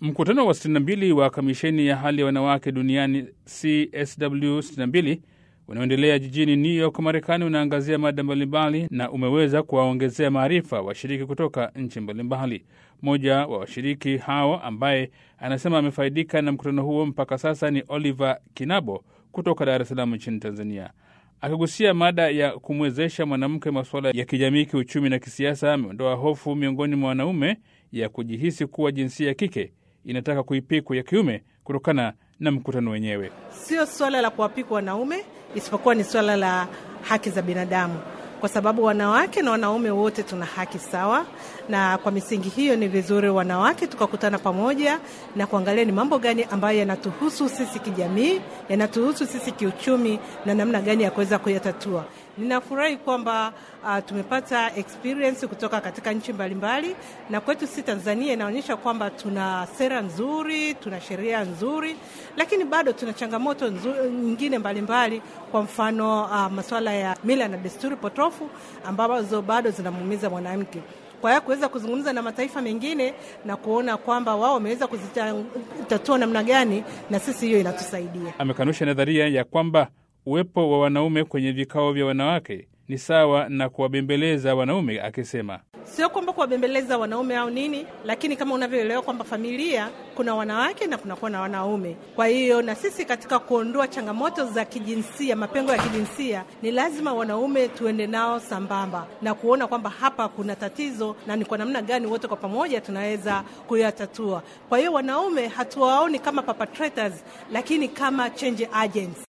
Mkutano wa 62 wa kamisheni ya hali ya wanawake duniani CSW 62 unaoendelea jijini New York, Marekani, unaangazia mada mbalimbali na umeweza kuwaongezea maarifa washiriki kutoka nchi mbalimbali. Mmoja wa washiriki hao ambaye anasema amefaidika na mkutano huo mpaka sasa ni Oliver Kinabo kutoka Dar es Salaam nchini Tanzania. Akigusia mada ya kumwezesha mwanamke masuala ya kijamii, kiuchumi na kisiasa, ameondoa hofu miongoni mwa wanaume ya kujihisi kuwa jinsia ya kike inataka kuipikwa ya kiume kutokana na mkutano wenyewe. Sio swala la kuwapikwa wanaume, isipokuwa ni swala la haki za binadamu, kwa sababu wanawake na wanaume wote tuna haki sawa, na kwa misingi hiyo ni vizuri wanawake tukakutana pamoja na kuangalia ni mambo gani ambayo yanatuhusu sisi kijamii, yanatuhusu sisi kiuchumi, na namna gani ya kuweza kuyatatua. Ninafurahi kwamba uh, tumepata experience kutoka katika nchi mbalimbali, na kwetu si Tanzania inaonyesha kwamba tuna sera nzuri, tuna sheria nzuri, lakini bado tuna changamoto nzuri, nyingine mbalimbali mbali. Kwa mfano uh, masuala ya mila na desturi potofu ambazo bado zinamuumiza mwanamke kwa hiyo kuweza kuzungumza na mataifa mengine na kuona kwamba wao wameweza kuzitatua namna gani, na sisi hiyo inatusaidia. Amekanusha nadharia ya kwamba uwepo wa wanaume kwenye vikao vya wanawake ni sawa na kuwabembeleza wanaume, akisema sio kwamba kuwabembeleza wanaume au nini, lakini kama unavyoelewa kwamba familia kuna wanawake na kunakuwa na wanaume. Kwa hiyo na sisi katika kuondoa changamoto za kijinsia, mapengo ya kijinsia, ni lazima wanaume tuende nao sambamba na kuona kwamba hapa kuna tatizo na ni kwa namna gani wote kwa pamoja tunaweza kuyatatua. Kwa hiyo wanaume hatuwaoni kama perpetrators, lakini kama change agents.